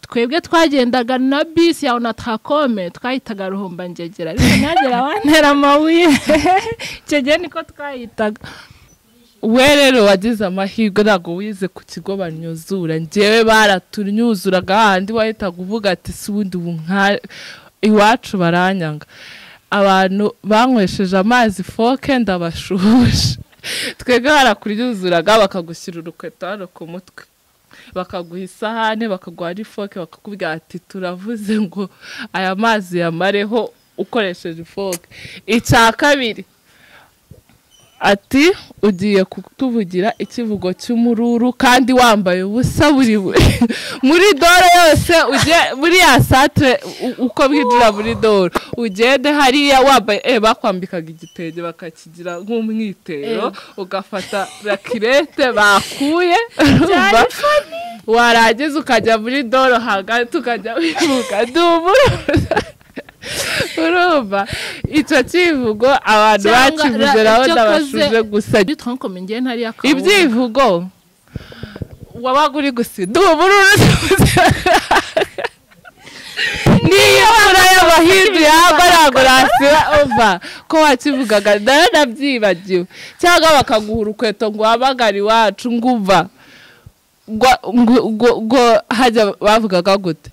twebwe twagendaga na bisi ya onatakome twahitaga ruhumbangegera ariko ntihagire abantera amabuye icyo gihe niko twahitaga we rero wagize amahirwe ntabwo wize ku kigo banyuzura ngewe baratunyuzuraga hahandi wahitaga uvuga ati si ubundi ubu iwacu baranyanga abantu banywesheje amazi foke ndabashushe twebwe harakuryuzuraga bakagushyira urukweto hano ku mutwe bakaguha isahane bakaguha n'ifoke bakakubwira ati turavuze ngo aya mazi yamareho ukoresheje ifoke icya kabiri ati ugiye kutuvugira ikivugo cy'umururu kandi wambaye ubusa buri muri dore yose muri ya santire uko bwinjira muri dore ugende hariya wambaye bakwambikaga igitenge bakakigira nk'umwitero ugafata rakirete bakuye warangiza ukajya muri dore hagati ukajya wibuka dumuruza urumva icyo kivugo abantu bakivuze naho ndabashuje gusa ibyivugo wabaga uri gusiduha ubururu niyo mvura y'amahindu yagwa ntabwo nasiba umva ko wakivugaga nayo nabyibagiwe cyangwa bakaguha urukweto ngo uhamagare iwacu ngo uva ngo hajya bavugaga gute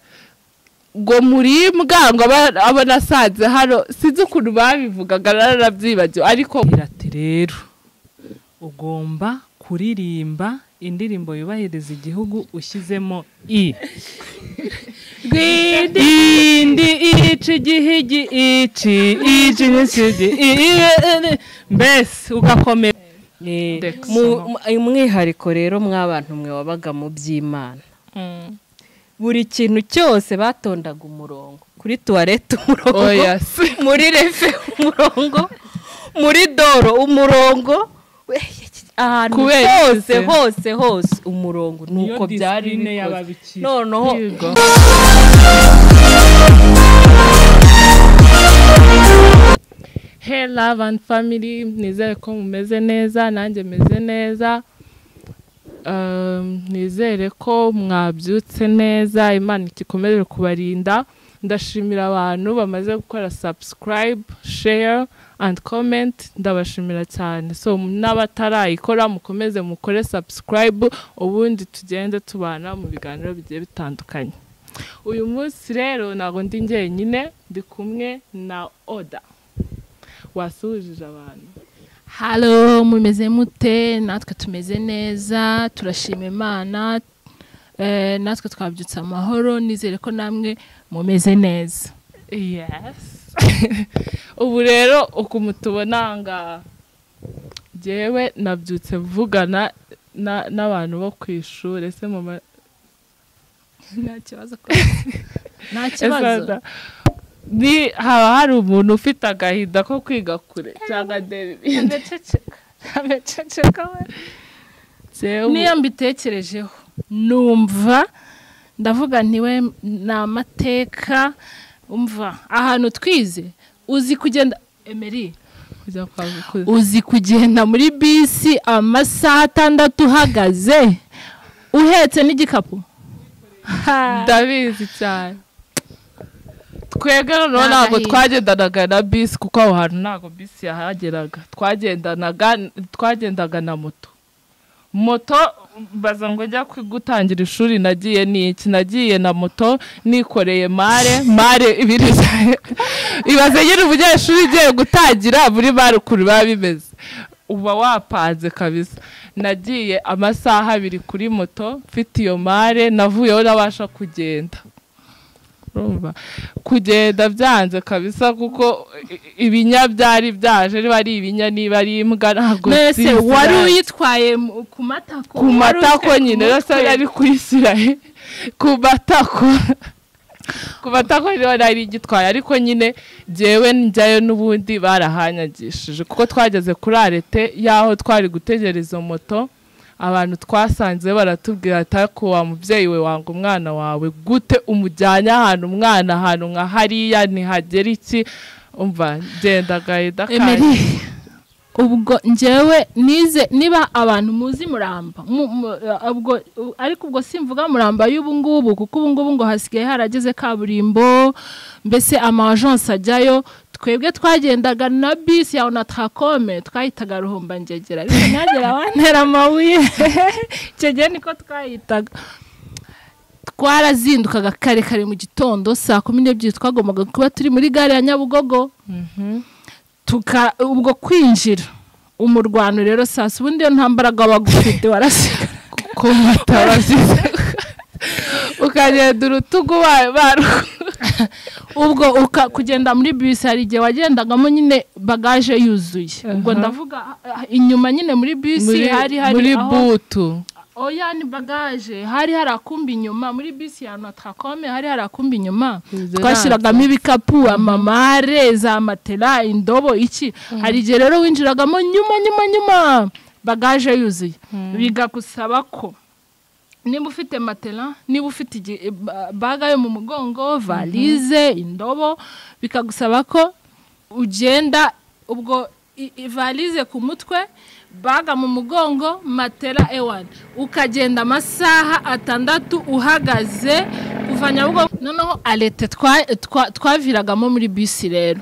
ngo muribwa ngo aba nasanze hano sinzi ukuntu babivugaga narabyibagiwe ariko irati rero ugomba kuririmba indirimbo yubahiriza igihugu ushyizemo i indi ici igihigi ici ici n'ikigi mbese ugakomera umwihariko rero mw'abantu mwe wabaga mu by'imana buri kintu cyose batondaga umurongo kuri tuwarete umurongo muri refe umurongo muri doro umurongo ahantu hose hose hose umurongo nuko byari bikoze noneho hey love and family nizere ko mumeze neza nanjye meze neza nizere ko mwabyutse neza imana ikomeje kubarinda ndashimira abantu bamaze gukora subscribe share and comment ndabashimira cyane so n'abatarayikora mukomeze mukore subscribe ubundi tugende tubana mu biganiro bigiye bitandukanye uyu munsi rero ntabwo ndi njyenyine ndi kumwe na oda wasuhujije abantu halo mumeze mute natwe tumeze neza turashima imana natwe twabyutse amahoro nizere ko namwe mumeze neza yesi ubu rero ukuntu tubona ngaha ngewe nabyutse mvugana n'abantu bo ku ishuri ese mama nta kibazo nta kibazo ni haba hari umuntu ufite agahinda ko kwiga kure cyangwa derivide niyo mbitekerejeho numva ndavuga ntiwe ni amateka umva ahantu twize uzi kugenda emeri uzi kugenda muri bisi amasaha atandatu uhagaze uhetse n'igikapu ndabizi cyane twebwe noneho ntabwo twagendanaga na bisi kuko aho hantu ntabwo bisi yahageraga twagendaga na moto moto mbaza ngo njya gutangira ishuri nagiye n'iki nagiye na moto nikoreye mare mare ibiri cyane ibaze nyine umunyeshuri ugiye gutangira muri mare ukuntu biba bimeze uba wapanze kabisa nagiye amasaha abiri kuri moto mfite iyo mare navuyeho nabasha kugenda kugenda byanze kabisa kuko ibinya byari byaje niba ari ibinya niba ari imbwa ntabwo mbese wari uyitwaye ku matako ku matako nyine rero yari kuyishyira ku matako ku matako niba nari igitwaye ariko nyine ngewe njyayo n'ubundi barahanyagishije kuko twageze kuri arete y'aho twari gutegereza moto abantu twasanze baratubwira atako wa mubyeyi we wanga umwana wawe gute umujyanye ahantu umwana ahantu nka hariya ntihagera iki umva genda gahita emeri ubwo njyewe nize niba abantu muzi muramba mu- mu- ubwo u- ariko ubwo simvuga muramba y'ubu ngubu kuko ubu ngubu ngo hasigaye harageze kaburimbo mbese amajansi ajyayo twebwe twagendaga na bisi ya onatakome twayitaga ruhumbangegera ariko ntihagera wantera amabuye icyo gihe niko twayitaga twarazindukaga kare kare mu gitondo saa kumi n'ebyiri twagombaga kuba turi muri gare ya nyabugogo tuka ubwo kwinjira umurwano rero sasa ubundi iyo nta mbaraga wagufite warasigara kuko mutabazize ukagenda urutugu ba- baru- ubwo uka- kugenda muri bisi hari igihe wagendagamo nyine bagaje yuzuye ubwo Aha. ndavuga ah, inyuma nyine muri bisi muri hari hari muri aho- butu oya ni bagaje hari hari akumbi inyuma muri bisi ya notakome hari hari akumbi inyuma twashyiragamo ibikapu amamare za matela indobo iki hari igihe rero winjiragamo nyuma nyuma nyuma bagaje yuzuye bigagusaba ko niba ufite matela niba ufite igi- ba- baga yo mu mugongo valize indobo bikagusaba ko ugenda ubwo i- i- valize ku mutwe baga mu mugongo matela ewani ukagenda amasaha atandatu uhagaze kuva nyabugogo noneho arete twa- twa- twaviragamo muri bisi rero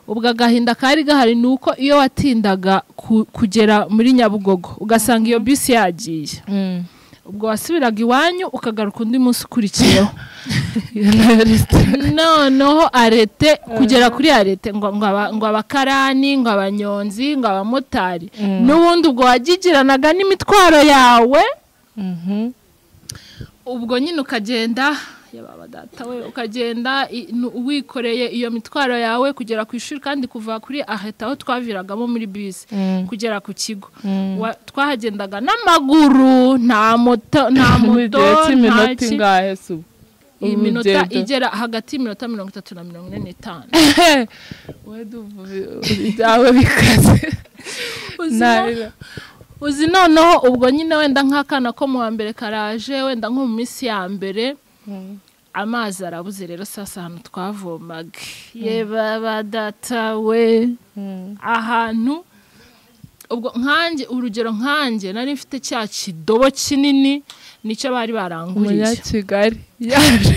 ubwo agahinda kari gahari ni uko iyo watindaga ku- kugera muri nyabugogo ugasanga iyo bisi yagiye Mm. ubwo wasubiraga iwanyu ukagaruka undi munsi ukurikiyeho noneho arete kugera kuri arete ngo ngo aba- ngo abakarani ngo abanyonzi ngo abamotari n'ubundi ubwo wagigeranaga n'imitwaro yawe Mhm. ubwo nyine ukagenda yababa data we ukagenda i- nu- wikoreye iyo mitwaro yawe kugera ku ishuri kandi kuva kuri aheta aho twaviragamo muri bisi Mm. kugera ku kigo Mm. Wa- twahagendaga n'amaguru nta moto nta Mu moto gihe nta cy'iminota ki- ingahe se ubu? iminota Urugendo. igera hagati y'iminota mirongo itatu na mirongo ine n'itanu we duvu ibyawe bikaze Uzina- uzi noneho ubwo nyine wenda nk'akana ko mu wa mbere karaje wenda nko mu minsi ya mbere amazi arabuze rero sasa ahantu twavomaga yeba badatawe ahantu ubwo nkanjye urugero nkanjye nari mfite cya kidobo kinini nicyo bari baranguriye umunyakigali yaje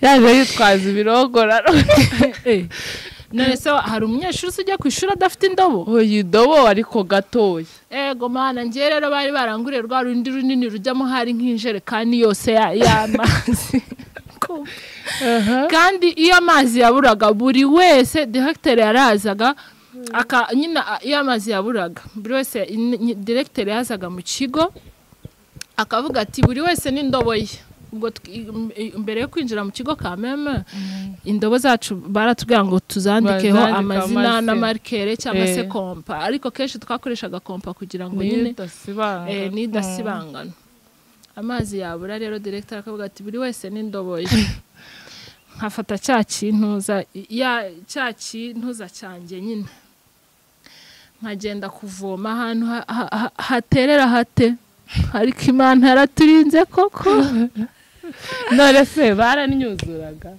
yaje yitwaza ibirogoraro none se hari umunyeshuri ujya ku ishuri adafite indobo uyu dobo ariko gatoya ego mana njye rero bari baranguriye rwa rundi runini rujyamo hari nk'injerekani yose ya- y'amazi kandi iyo amazi yaburaga buri wese direkiteri yarazaga aka nyine a- iyo amazi yaburaga buri wese ni- ni- direkiteri yazaga mu kigo akavuga ati buri wese n'indobo ye ubwo tw- im- i- mbere yo kwinjira mu kigo ka meme indobo zacu baratubwira ngo tuzandikeho Bazandike amazina amazina. n'amarikere cyangwa se Eh. kompa ariko kenshi twakoreshaga kompa kugira ngo niyo nyine idasibanga eh, n'idasibangana amazi yabura rero direkitari akavuga ati buri wese n'indobo ye nkafata cya kintuza ya cya kintuza cyanjye nyine nkagenda kuvoma ahantu ha- ha- ha- haterera hate ariko imana yaraturinze koko none se baraninyuzuraga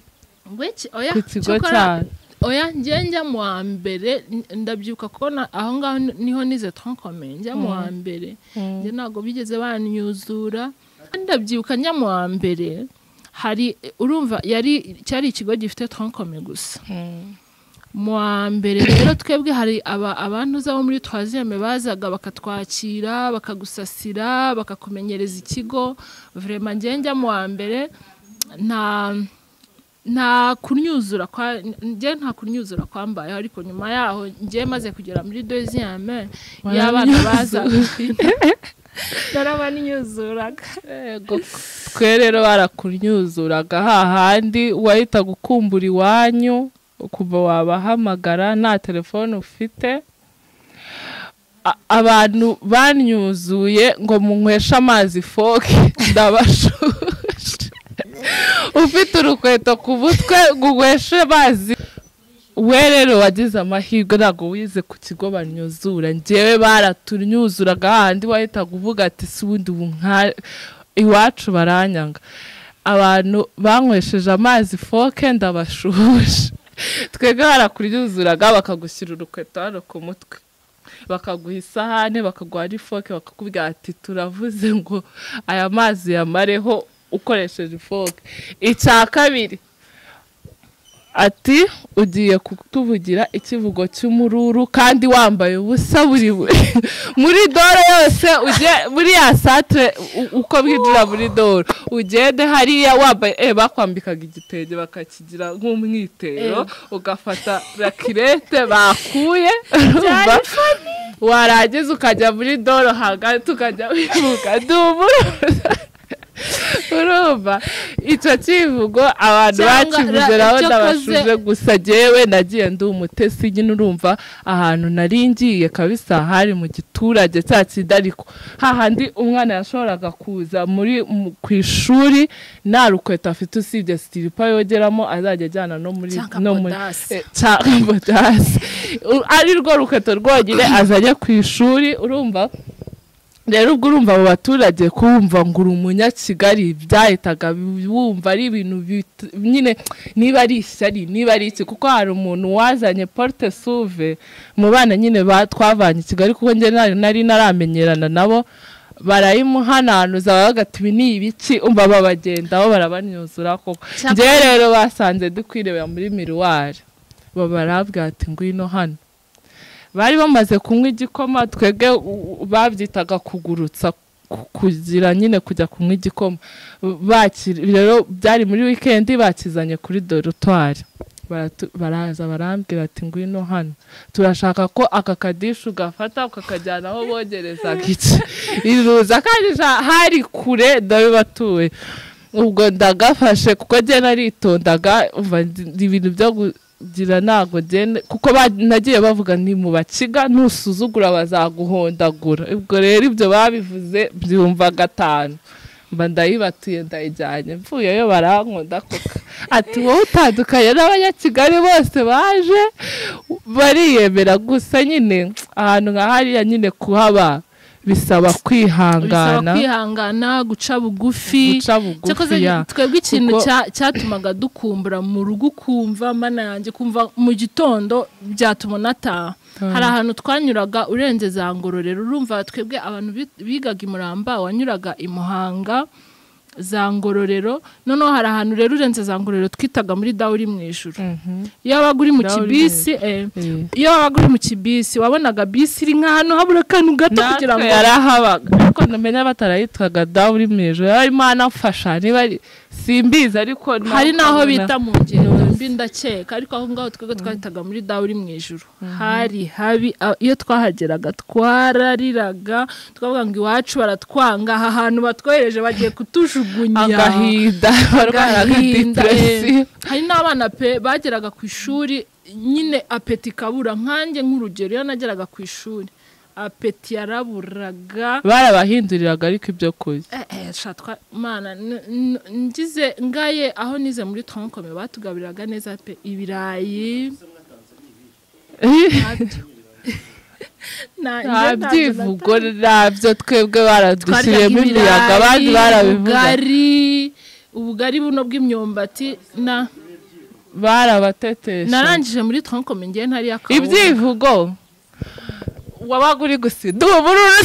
Wiki- oya, ku kigo cyokora- cyacu oya njye njya mu wa mbere n- ndabyuka ko na- aho ngaho ni- niho nize tronkomeye njya mu wa mbere njye ntabwo bigeze banyuzura kandi ndabyibuka njya mu wa mbere hari urumva yari cyari ikigo gifite tronkome gusa mu wa mbere rero twebwe hari aba- abantu bo muri twaziyeme bazaga bakatwakira bakagusasira bakakumenyereza ikigo vrema njye njya mu wa mbere nta nta kunyuzura kwa njye nta kunyuzura kwambayeho ariko nyuma yaho njye maze kugera muri deziyame y'abana baza narabaninyuzuraga Yego. twe rero barakunyuzuraga hahandi wahitaga ukumbura iwanyu kuva wabahamagara nta telefone ufite A- abantu banyuzuye ngo munyweshe amazi foke ndabashuje ufite urukweto ku butwe ngo unyweshe amazi we rero wagize amahirwe ntabwo wize ku kigo banyuzura njyewe baratunyuzuraga hahandi wahitaga uvuga ati si ubundi ubu nka iwacu baranyanga abantu banywesheje amazi foke ndabashuje twebwe barakuryuzuraga bakagushyira urukweto hano ku mutwe bakaguha isahane bakaguha n'ifoke bakakubwira ati turavuze ngo aya mazi yamareho ukoresheje ifoke icya kabiri ati ugiye kutuvugira ikivugo cy'umururu kandi wambaye ubusa buri muri dore yose muri ya santire uko bwinjira muri dore ugende hariya wambaye bakwambikaga igitenge bakakigira nk'umwitero ugafata rakirete bakuye warangiza ukajya muri dore hagati ukajya wibuka dumuruza urumva icyo kivugo abantu bakivuze urabona bashuje gusa jyewe nagiye ndi umutesi nyine urumva ahantu nari ngiye kabisa hari mu giturage cya kindi ariko hahandi umwana yashoboraga kuza muri ku ishuri nta rukweto afite usibye sitiripa yogeramo azajya ajyana no muri cyangabodasi ari rwo rukweto rwonyine azajya ku ishuri urumva rero ubwo urumva abo baturage kumva ngo uri umunyakigali byahitaga wumva ari ibintu nyine niba ari ishyari niba ari iki kuko hari umuntu wazanye porute suve mu bana nyine twavanye i kigali kuko nari naramenyerana nabo barayimuhananuza bagata ibi ni ibiki umva babagendaho barabanyuzura koko njyewe rero basanze dukwirebera muri miruwari babarabwira ati ngwino hano bari bamaze kunywa igikoma twebwe babyitaga kugurutsa kugira nyine kujya kunywa igikoma rero byari muri wikendi bakizanye kuri dorutwari baraza barambwira ati ngwino hano turashaka ko aka kadishu ugafata ukakajyana aho bogerezaga iki iruza kandi hari kure ndabibatuye ubwo ndagafashe kuko agenda aritondaga ibintu byo gira ntago genda kuko nagiye bavuga ni mu bakiga nusuzugura bazaguhondagura ubwo rero ibyo babivuze byumva gatanu mba ndayibatuye ndayijyanye mvuyeyo barankunda kuko ati wowe utandukanye n'abanyakigali bose baje bariyemera gusa nyine ahantu nka hariya nyine kuhaba bisaba kwihangana bisaba kwihangana guca bugufi guca bugufi ya twebwe ikintu cyatumaga dukumbura mu rugo ukumva mana yanjye kumva mu gitondo byatuma unataha hari ahantu twanyuraga urenze za ngororero urumva twebwe abantu bigaga i muramba wanyuraga i muhanga za ngororero noneho hari ahantu rero urenze za ngororero twitaga muri dawu uri mu ijoro iyo wabaga uri mu kibisi iyo wabaga uri mu kibisi wabonaga bisi iri nk'ahantu habura akantu gato kugira ngo yarahabaga ariko ntumenya batarayitwaga dawu uri mu ijoro yarimo anafasha niba simbizi ariko hari n'aho bita mu ngendo mbi ndakeka ariko aho ngaho twebwe twahitaga muri dawu uri mu ijoro hari habi iyo twahageraga twarariraga twavuga ngo iwacu baratwanga aha hantu batwohereje bagiye kutujuka agahinda agahinda hari n'abana pe bageraga ku ishuri nyine apeti ikabura nkanjye nk'urugero iyo nageraga ku ishuri apeti yaraburaga barabahinduriraga ariko ibyo kurya ngize ngaye aho nize muri tonkome batugabiriraga neza pe ibirayi nta byivugo nabyo twebwe baradushyiriyemo imiyaga abandi barabivuga ubugari buno bw'imyumbati na barabatetesha narangije muri tonkome ngewe ntari akawunga ibyivugo wabaga uri gusidu ubururu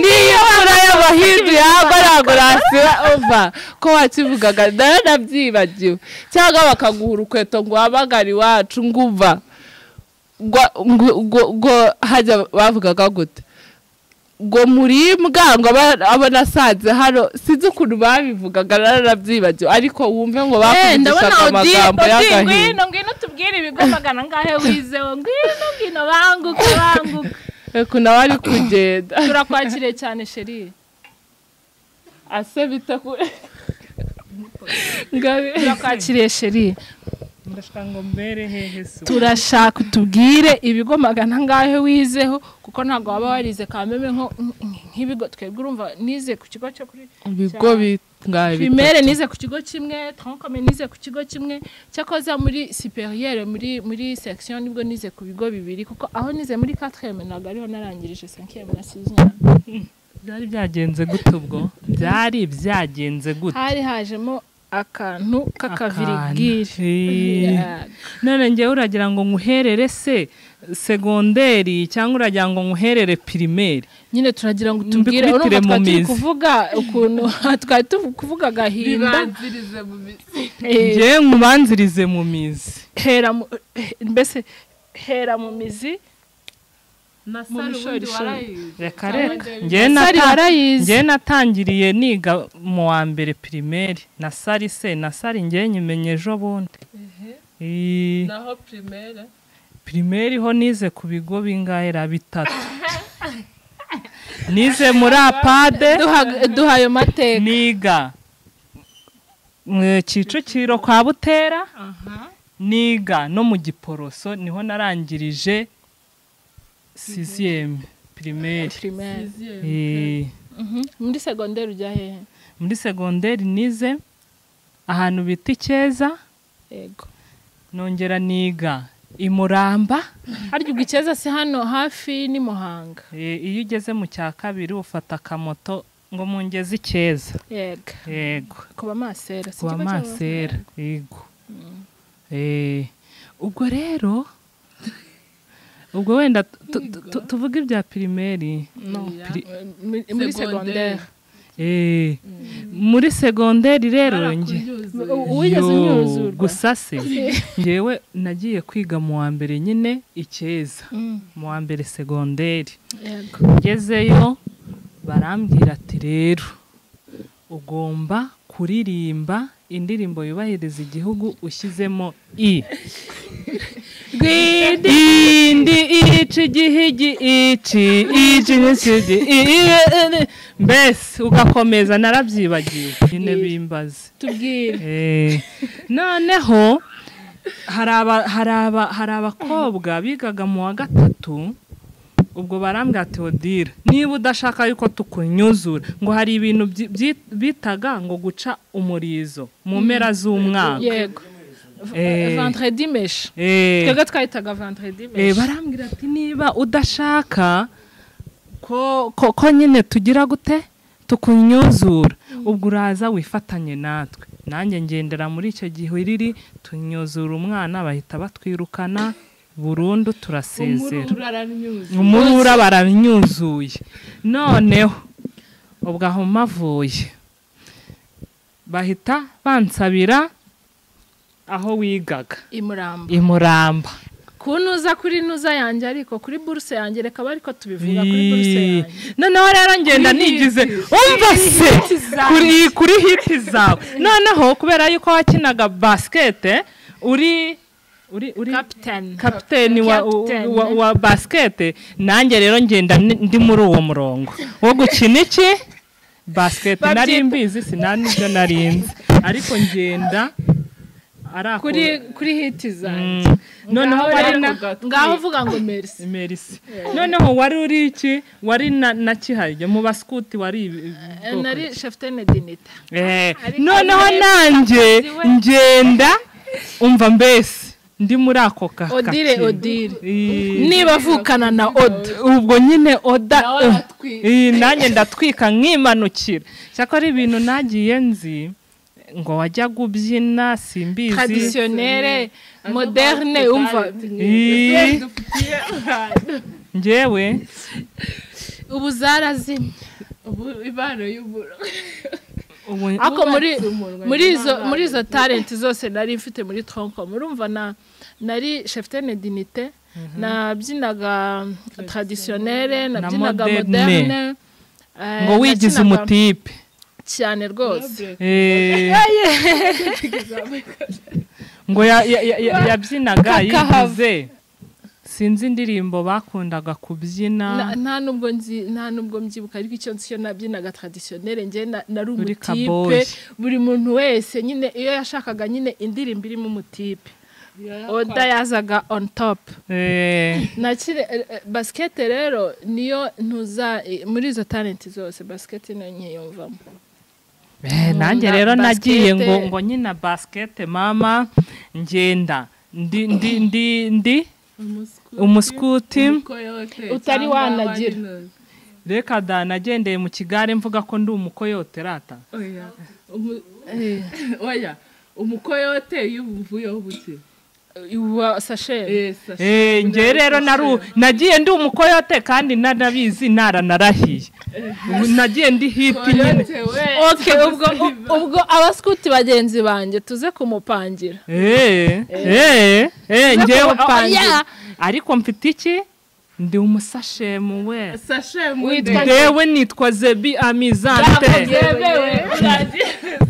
niyo mvura y'abahindu yagwa ntabwo nasiba umva ko wakivugaga naranabyibagiwe cyangwa bakaguha urukweto ngo wabagare iwacu ngo uva ngo hajya bavugaga gute ngo muribwa ngo aba nasanze hano sinzi ukuntu babivugaga naranabyibagiwe ariko wumve ngo bakuvugishaga amagambo y'agahinda ngwino tubwire ibigomagana ngahe wizewe ngwino ngwino banguka banguka reka nawe ari kugenda turakwakiriye cyane sheri ase bita kure turakwakiriye sheri turashaka utubwire ibigo magana ngahe wizeho kuko ntabwo waba warize kameme nk'ibigo twebwe urumva nize ku kigo cyo kuri ibigo bingahe primere nize ku kigo kimwe trankome nize ku kigo kimwe cyakoza muri superiere muri muri section nibwo nize ku bigo bibiri kuko aho nize muri 4eme ntabwo ariho narangirije 5eme na 6eme byari byagenze gute ubwo byari byagenze gute hari hajemo akantu k'akavirigira none ngewe uragira ngo nkuherere se segonderi cyangwa uragira ngo nkuherere pirimeri nyine turagira ngo utubwire Mbikubitire urumva twari mu turi mizi. kuvuga ukuntu twari turi kuvuga agahinda bibanzirize mu mizi Eh, ngewe nkubanzirize mu mizi hera mu- eh, mbese hera mu mizi na Mu sari mishorishori. ubundi warayize reka Cyangwa reka ngewe ngewe sari nata- warayize ngewe natangiriye niga mu wa mbere pirimeri na sari se na sari ngewe nyimenye ejo bundi Ii, naho pirimere pirimeri ho nize ku bigo bingahe ra bitatu nize muri apade Duha- duha ayo mateka niga mu kicukiro kwa butera niga no mu giporoso niho narangirije siziyemu pirimeri primaire Eh, Mhm. muri segonderi ujya hehe muri segonderi nize ahantu bita icyeza yego nongera niga i muramba harya ubwo icyeza si hano hafi ni muhanga Eh, iyo ugeze mu cya kabiri ufata akamoto ngo mungeze icyeza yego yego kuba masera si kuba ikigo cy'aba- masera yego Eh, ubwo rero ubwo wenda tu- tu- tu- tuvuge ibya pirimeri No, Pri- muri- muri segonderi Segonderi. Eh, muri segonderi rero nge uwigeze Yo, unyuzurwa gusa se ngewe nagiye kwiga mu wa mbere nyine icyeza Mm, mu wa mbere segonderi yego ngezeyo barambwira ati rero ugomba kuririmba indirimbo yubahiriza igihugu ushyizemo i indi ici igihigi ici ici n'ikigi mbese ugakomeza narabyibagiwe nyine bimbaze tubwire Eh, noneho hari aba- hari aba- hari abakobwa bigaga mu wa gatatu ubwo barambwira ati odira niba udashaka yuko tukunyuzura ngo hari ibintu byi- byi- bitaga ngo guca umurizo mu mpera z'umwaka yego V- Eh. vendredi mesh Eh, twebwe twahitaga vendredi eh, mesh barambwira ati niba udashaka ko ko- ko nyine tugira gute tukunyuzura ubwo uraza wifatanye natwe nanjye ngendera muri icyo gihe riri tunyuzura umwana bahita batwirukana burundu turasezera uraranyuze umurura baranyuzuye noneho ubwo aho mavuye bahita bansabira aho wigaga imuramba i muramba kunuza kuri nuza yanjye ariko kuri buruse yanjye reka bari ko tubivuga kuri buruse yanjye noneho rero ngenda nigize umva se kuri kuri hiti zawe noneho kubera yuko wakinaga basikete uri uri uri capitaine kapiteni wa, Captain. wa, wa basikete nanjye rero ngenda ni- ndi muri uwo murongo wo gukina iki basikete nari mbizi sinanibyo nari nzi ariko ngenda ari ako kuri kuri hiti zanjye Mm. noneho Ngaho bari rero- na ngaho uvuga ngo merci Merci. Noneho wari uri iki? Wari na, na kihariye mu baskuti wari ibi- ibi Eh, bwoko nari ki? cheftaine dinita Eh, ariko noneho nari nanjye mugenzi we. ngenda umva mbese ndi muri ako ka odile kakino. odile Eh, niba avukana na oda ubwo nyine oda nawe eh, aratwika eh, nanjye ndatwika nkimanukira cyakora ibintu nagiye nzi ngo wajyaga ubyina simbizi traditionnelle moderne umva Eh, dufitiye njyewe ubu zarazimye ubu ibano y'uburo ubu ako muri umunwa muri izo muri izo talent zose nari mfite muri Troncom urumva na nari cheftaine dinite nabyinaga traditionnelle nabyinaga moderne. moderne eh, ngo nabyinaga wigize umutipe cyane rwose Eh. ngo ya- ya- ya- ya- yabyinaga Kakahava. yigize sinzi indirimbo bakundaga Na- kubyina nta nubwo nzi nta nubwo mbyibuka ariko icyo nzi cyo nabyinaga traditionnelle njye na- nari Uri umutipe kaboyi. buri muntu wese nyine iyo yashakaga nyine indirimbo irimo umutipe oda yazaga on top Eh, nakire eh, eh, basikete rero niyo ntuza eh, muri izo talenti zose basikete niyo nkiyumvamo eh, nanjye Nkunda rero nagiye ngo basket. ngo nyina basikete mama ngenda ndi ndi ndi ndi umuskuti Utari wanagira. reka da nagendeye mu kigare mvuga ko ndi umukoyote rata oya Umu- eh, oya umukoyote iyo ubuvuyeho buke uwa sashe Eh, sashe. Eh, njye rero naru nagiye ndi umukoyote kandi nanabizi naranarahiye nagiye ndi hiti nyine Koyote we. oke ubwo ubwo abaskuti bagenzi banjye tuze kumupangira Eh, eh, eh, njyewe kumupangira. oya. ariko mfite iki ndi umusashemu we Sashe Witwa- mude. ndewe nitwa zebi amizante yewe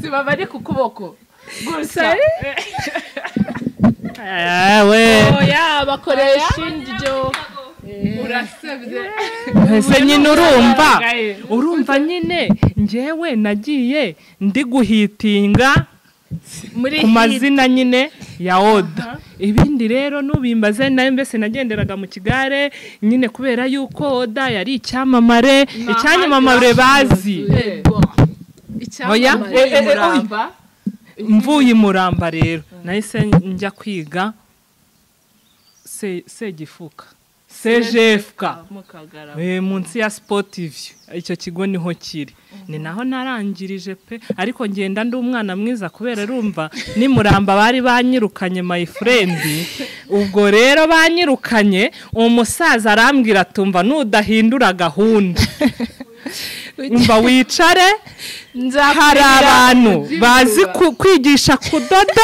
Siba bari ku kuboko. Gusa. ewe oya bakoresha indyo Urasebye. ese nyine urumva urumva nyine njyewe nagiye ndi guhitinga muri ku mazina nyine ya oda ibindi rero n'ubimbaze nayo mbese nagenderaga mu kigare nyine kubera yuko oda yari icyamamare icyanyamamare bazi Oya. Icyamamare Eh, eh, eh, oya. umuramba. mvuye i muramba rero nahise njya kwiga se- segifuka sejefuka Eh, munsi ya sipotivi icyo kigo niho kiri ni naho narangirije pe ariko ngenda ndi umwana mwiza kubera urumva ni muramba bari banyirukanye mayifurendi ubwo rero banyirukanye umusaza arambwira atumva nudahindura gahunda umva wicare hari abantu bazi ku- kwigisha kudoda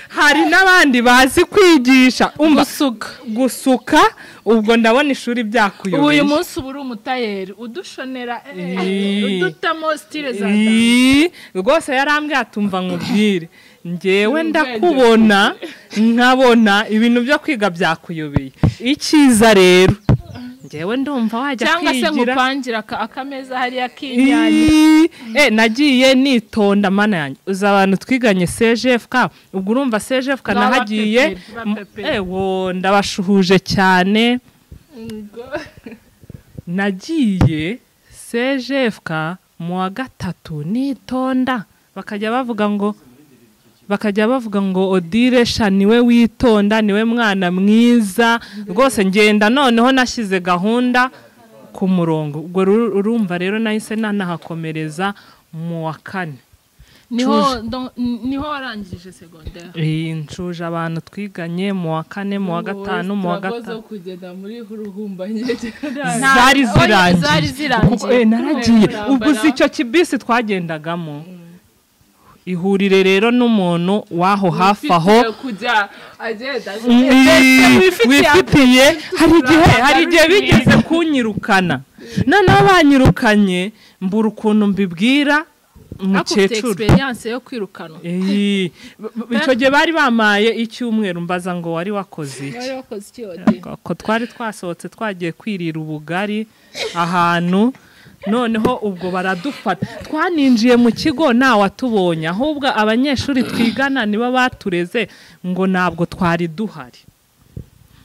hari n'abandi bazi kwigisha umva gusuka gusuka ubwo ndabona ishuri ubu uyu byakuyobeye munsi uba uri umutayeri udushonera eh, Ii. udutamo stile za Ii, rwose yarambwiye atumva nkubwire ngewe ndakubona nkabona ibintu byo kwiga byakuyobeye icyiza rero ngewe ndumva wajya cyangwa se kwigira ngupangira aka- akameza hariya k'inyanya Ii, eh nagiye nitonda mana yanjye uzi abantu twiganye CGFK ubwo urumva CGFK Baba nahagiye pepe, ba m- pepe. ewo ndabashuhuje cyane nagiye CGFK mu wa gatatu nitonda bakajya bavuga ngo bakajya bavuga ngo odire sha niwe witonda niwe mwana mwiza rwose ngenda noneho nashyize gahunda ku murongo ubwo ru- urumva rero nahise nanahakomereza mu wa kane niho ndo- niho warangije segonderi Eh, ncuje abantu twiganye mu wa kane mu wa gatanu mu wa Sinakoze gatanu kugenda muri ruhumba nyine. zari Oya, zari zirangiye Kuko, eh, zirangiye naragiye Kubera ubwo kurambara. si icyo kibisi twagendagamo ihurire rero n'umuntu w'aho hafi aho Ufite kujya agenda. wifitiye hari igihe hari igihe bigeze kunyirukana noneho banyirukanye mbura ukuntu mbibwira akufite umukecuru experience yo kwirukanwa Eh, b- b- icyo gihe bari bamaye icyumweru mbaza ngo wari wakoze iki wari wakoze iki ode ko twari twasohotse twagiye kwirira ubugari ahantu noneho ubwo baradufata twaninjiye mu kigo ntawatubonye ahubwo abanyeshuri twigana nibo batureze ngo ntabwo twari duhari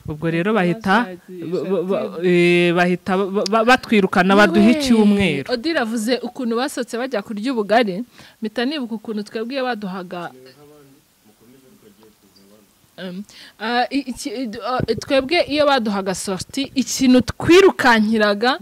ubwo rero bahita ba- ba- ba- eh, bahita ba- ba- batwirukana baduha icyumweru ode iravuze ukuntu basohotse bajya kurya ubugari mpita nibuka ukuntu twebwe iyo baduhaga Um, ah, i- iki- i- ah, twebwe iyo baduhaga sorti ikintu twirukankiraga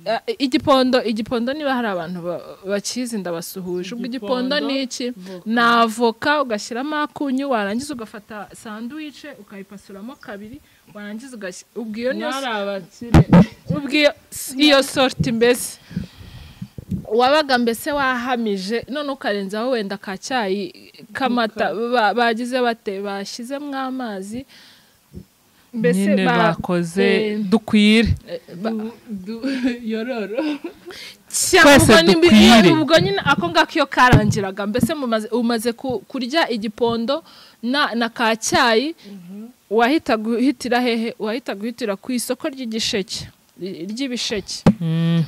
ah, igipondo igipondo niba hari abantu ba- bakizi ndabasuhuje ubwo igipondo ni iki ni avoka ugashyiramo akunyu warangiza ugafata sanduwice ukayipasuramo kabiri warangiza ugashyira ubwo iyo niyo Mwari abakire. ubwo iyo- iyo sorti mbese wabaga mbese wahamije none ukarenzaho wenda ka cyayi k'amata ba- bagize bate bashyizemo amazi nyine ba- bakoze eh, dukwire Du- du- Yororo. Cya, Twese ubwo ni- dukwire. iyo- ubwo nyine ako ngako iyo karangiraga mbese mumaze- umaze ku- kurya igipondo na na ka cyayi wahitaga uhitira hehe wahitaga uhitira ku isoko ry'igisheke ry- ry'ibisheke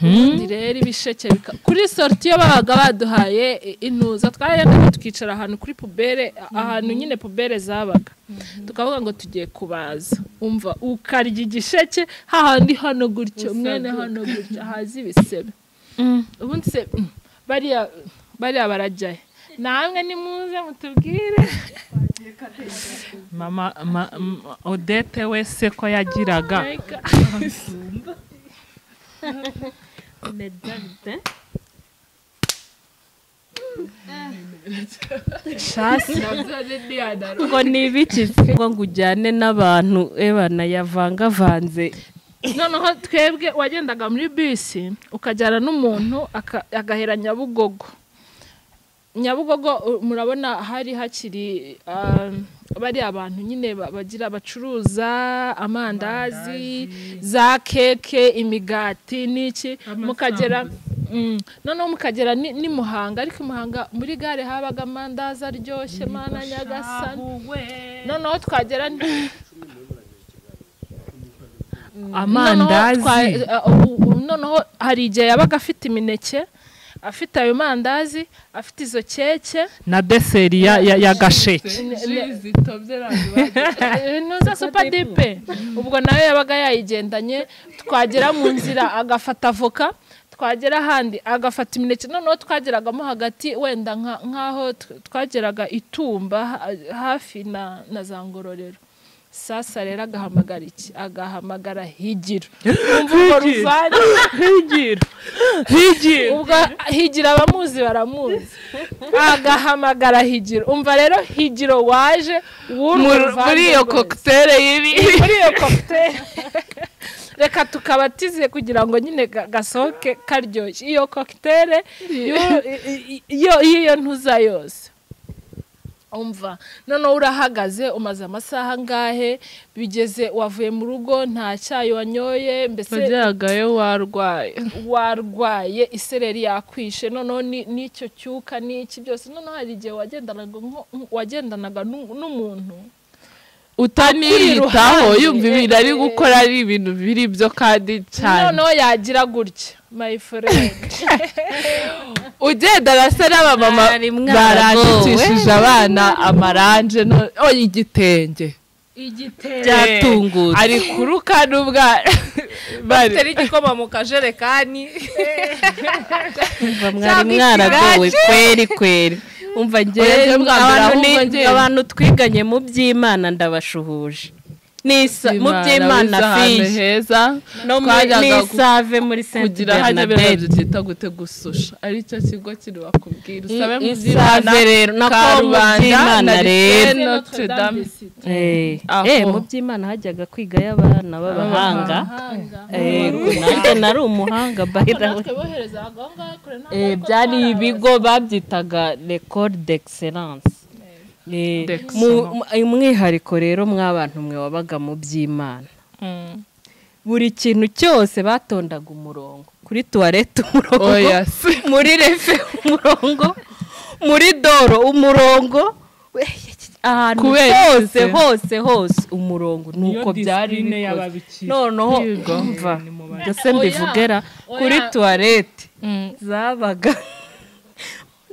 ubundi rero ibisheke bika- kuri sorti iyo babaga baduhaye i- intuza twaragendaga tukicara ahantu kuri pubere ahantu nyine pubere zabaga tukavuga ngo tugiye kubaza umva ukarya igisheke hahandi hano gutyo mwene hano gutyo haza ibisebe ubundi se mm, bariya bariya barajyahe namwe nimuze mutubwire mama ma- m- odete wese ko yagiraga ngo ni ibiki ngo ngo ujyane n'abantu ebana yavangavanze noneho twebwe wagendaga muri bisi ukajyana n'umuntu aka- agahera nyabugogo nyabugogo u- murabona hari hakiri ah, bariya abantu nyine ba- bagira bacuruza amandazi za keke imigati n'iki mukagera Mm. noneho mukagera ni ni muhanga ariko i muhanga muri gare habaga amandazi aryoshye mana nyagasani noneho twagera ni- amandazi Noneho twa- uh, ubu- noneho hari igihe yabaga afite imineke afite ayo mandazi afite izo keke na deseri ya- ya ya gasheke ne- zitobye eh, ntuza super dipe ubwo nawe yabaga yayigendanye twagera mu nzira agafata avoka twagera ahandi agafata imineke noneho twageragamo hagati wenda nka- nk'aho tw- twageraga itumba ha- hafi na na za ngororero sasa rero agahamagara iki agahamagara higiro umva urwo ruvange higira higira ubwo higira abamuzi baramuzi agahamagara higiro umva rero higiro waje w'uru ruvange muri iyo rwose. kokiteri y'ibi muri iyo cocktail reka tukabatize kugira ngo nyine ga- gasohoke karyoshye iyo cocktail y'u- i- i- iyo y'iyo ntuza yose umva noneho urahagaze umaze amasaha angahe bigeze wavuye mu rugo nta cyayi wanyoye mbese wageragayo warwaye warwaye isereri yakwishe noneho ni- n'icyo cyuka n'iki byose noneho hari igihe wagendanaga nko- wagendanaga n'u- n'umuntu utaniyitaho iruhande, yumva ibintu ari eh, gukora ari ibintu biri byo kandi cyane noneho yagira gutya my friend ugendana se n'abamama Mwari barandikishije abana amaranje no- o igitenge byatungutse ari kuruka n'ubwa bari teri igikoma mu kajerekani Umva mwari mwaragowe kweri kweri umva Oya, njye ngewe bwa mbere abantu ahubwo ni- ngewe. abantu twiganye mu by'imana ndabashuhuje Nisa- mu by'imana wize ahantu fiyi heza no muri twajyaga gu- n'isave muri senti kugira hajya biriya bernadette bintu byita gute gususha aricyo kigo kiri bakubwira usabe mu by'imana isave rero nako mu by'imana rero notre dame Eh, Aho. eh, mu by'imana hajyaga kwigayo abana b'abahanga Yego, nanjye nari umuhanga by the way. Eh, byari ibigo babyitaga record d'excellence Eh, mu- mu- eh, umwihariko rero mw'abantu mwe wabaga mu by'imana buri kintu cyose batondaga umurongo kuri tuwarete umurongo oya se muri refe umurongo muri doro umurongo ahantu Kubera iki hose se? hose hose umurongo nuko byari disipurine bikoze y'ababikira. noneho Yego. mva ndetse mbivugera kuri tuwarete zabaga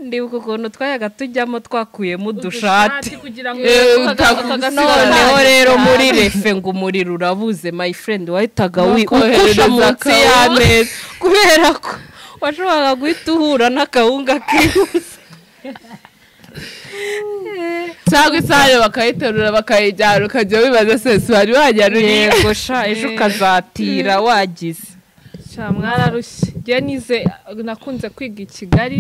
ndibuka ukuntu twayaga tujyamo twakuyemo udushati kugira ngo Eh, utagusiga noneho rero muri refe ngo umuriro urabuze my friend wahitaga wi- Nuko ukusha ohereza munsi akawunga. y'ameza kubera ko washoboraga guhita uhura n'akawunga kihuse cyangwa isahane bakayiterura bakayijyana ukajya wibaza se si wari wajyanuriye yego sha ejo ukazatira wagize sha mwararushye njye nize nakunze kwiga i kigali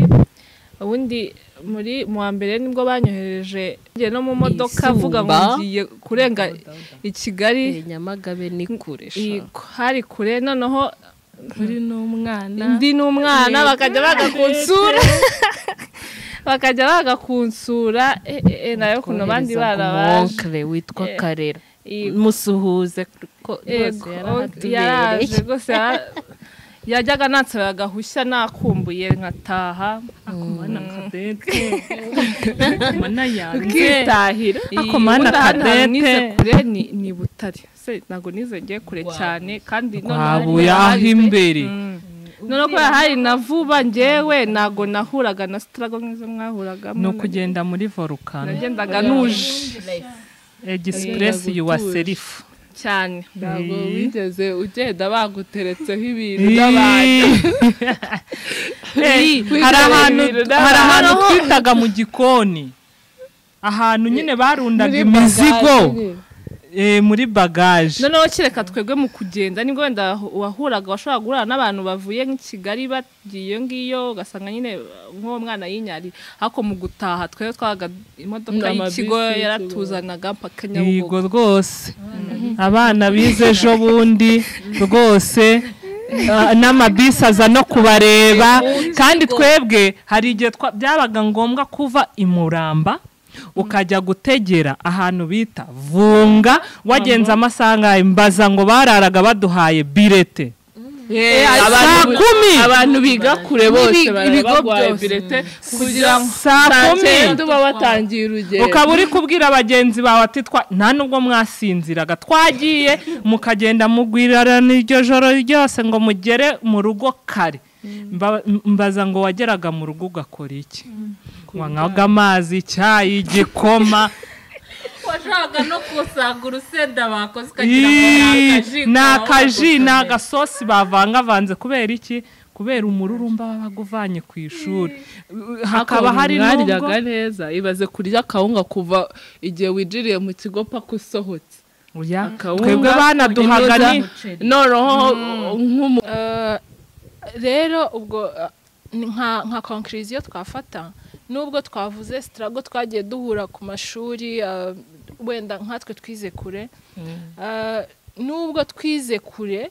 ubundi muri mu wa mbere nibwo banyohereje njye no mu modoka Isumba. avuga ngo ngiye kurenga i kigali Eh, nyamagabe ni kure sha. iyi- hari kure noneho uri n'umwana ndi n'umwana bakajya baga kunsura bakajya baga kunsura eh, eh, eh, nayo kuno abandi Kohereza ku barabaje monkere witwa Eh, karera Yego. musuhuze ko rwose Yego, yarahatubereye yaraje rwose yara- yajyaga nansaba agahushya nakumbuye nkataha mana kadete mana yanjye nkitahira akomana Cadette. nize kure ni ni butare se ntabwo nize ngiye kure cyane kandi noneho twabuye aho hari- imbere noneho kubera hari na vuba njyewe ntabwo nahuraga na sitarago nk'izo mwahuragamo ni ukugenda muri volukano nagendaga nuje egisipuresi yuwa serifu cyane ntabwo wigeze ugenda baguteretseho ibintu n'abantu Hey, Wigurira hari ahantu ibintu hari n'abantu. ahantu twitaga mu gikoni ahantu nyine barundaga Muri imizigo bagage. eh, muri bagaje noneho kereka twebwe mu kugenda nibwo wenda wahuraga washobora guhura n'abantu bavuye nk'i kigali bagiye iyo ngiyo ugasanga nyine nk'uwo mwana yinyari ariko mu gutaha twebwe twahaga imodoka N'amabisi y'ikigo y'ikigo. yaratuzanaga mpaka yego nyabugogo rwose abana bize ejo bundi rwose ah, n'amabisi aza no kubareba kandi twebwe hari igihe twa- byabaga ngombwa kuva i muramba ukajya gutegera ahantu bita vunga wagenze amasaha angahe mbaza ngo bararaga baduhaye birete saa abantu- kumi abantu biga kure bose N'ibi- baraba ibigo barwaye byose. birete kugira ngo saa kumi cyenda uba watangiye urugendo ukaba uri kubwira bagenzi bawe ati twa nta nubwo mwasinziraga twagiye mukagenda mugwirarana iryo joro ryose ngo mugere mu rugo kare Mba- mbaza ngo wageraga mu rugo ugakora iki wanywaga amazi icyayi igikoma washakaga no kusanga urusenda bakoze ukagira ngo ni akaji Ii, ni kawe akaji ni bagutumye. agasosi bavangavanze kubera iki kubera umururumba baba baguvanye ku ishuri hakaba hari mwaryaga n'ubwo neza ibaze kurya akawunga kuva igihe winjiriye mu kigo paka usohotse Oya, akawunga twebwe banaduhaga inoza, ni noneho nk'umu rero ubwo eh, ni nka nka konkiriziyo twafata nubwo twavuze sitarago twagiye duhura ku mashuri eh, wenda nkatwe twize kure Eh, nubwo twize kure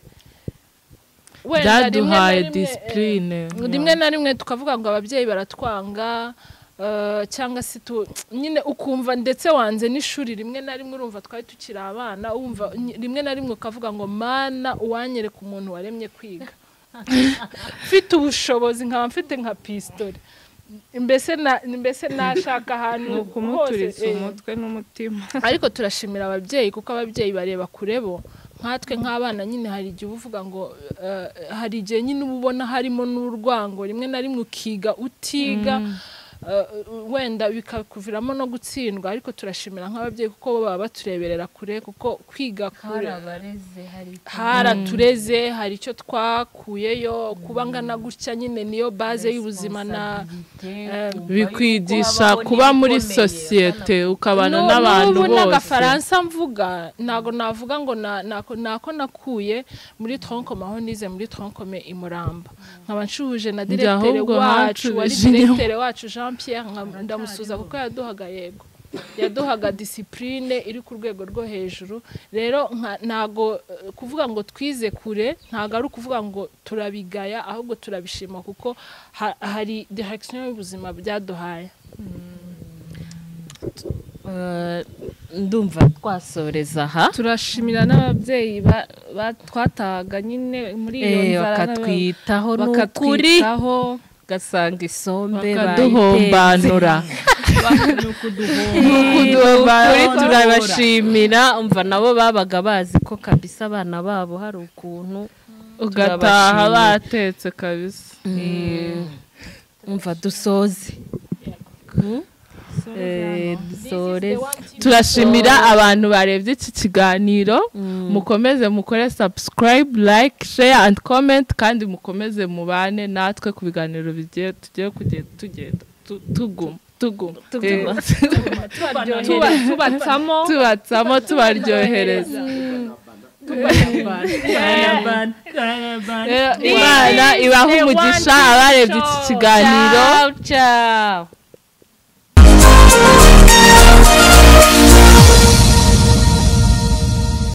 wenda rimwe na byaduhaye rimwe, eh, disipurine rimwe na rimwe tukavuga ngo ababyeyi baratwanga eh, cyangwa se tu nyine ukumva ndetse wanze n'ishuri rimwe na rimwe urumva twari tukiri abana wumva ny- rimwe na rimwe ukavuga ngo mana uwanyereka umuntu waremye kwiga mfite ubushobozi nkaba mfite nka pisitore mbese na- mbese nashaka ahantu ni ukumuturitsa eh, umutwe n'umutima ariko turashimira ababyeyi kuko ababyeyi bareba kure bo nkatwe nk'abana nyine hari igihe uba uvuga ngo eh, hari igihe nyine uba ubona harimo n'urwango rimwe na rimwe ukiga utiga eh, wenda bikakuviramo no gutsindwa ariko turashimira nk'ababyeyi kuko bo baba batureberera kure kuko kwiga kure Harabareze, hari haratureze hari icyo twakuyeyo kuba ngana gutya nyine niyo baze y'ubuzima na Responsabilité, kumva bikwigisha yuko kuba wabaho muri n'ibikomeye, sosiyete ukabana Nu- n'abantu n'ubu bose n'agafaransa mvuga ntabwo navuga ngo na- nako nako nakuye muri tronkome aho nize muri tronkome i muramba nkaba nshuje na diregiteri ahubwo wacu hacu wari Virginia. diregiteri wacu jean pierre nka- ndamusuza kuko yaduhaga yego yaduhaga disipurine iri ku rwego rwo hejuru rero nka- ntago eh, kuvuga ngo twize kure ntago ari ukuvuga ngo turabigaya ahubwo turabishima kuko ha- hari direkisiyo y'ubuzima byaduhaye Eh, ndumva twasoreza aha turashimira n'ababyeyi ba- ba- twatahaga nyine muri iyo Eh, nzara bakatwitaho ni ukuri bakatwitaho ugasanga isombe bakaduhombanura kuri turabashimira umva nabo babaga bazi ko kabisa abana babo hari ukuntu ugataha batetse kabisa umva dusoze Hmm? Eh, dusoreze turashimira abantu barebye iki kiganiro mukomeze mukore subscribe like share and comment kandi mukomeze mubane natwe ku biganiro bigiye tugiye kugenda tugenda tu- tuguma tuguma Eh, tuba- tubatsamo tubatsamo tubaryohereza Eh, imana ibaha umugisha abarebye iki kiganiro ciao ciao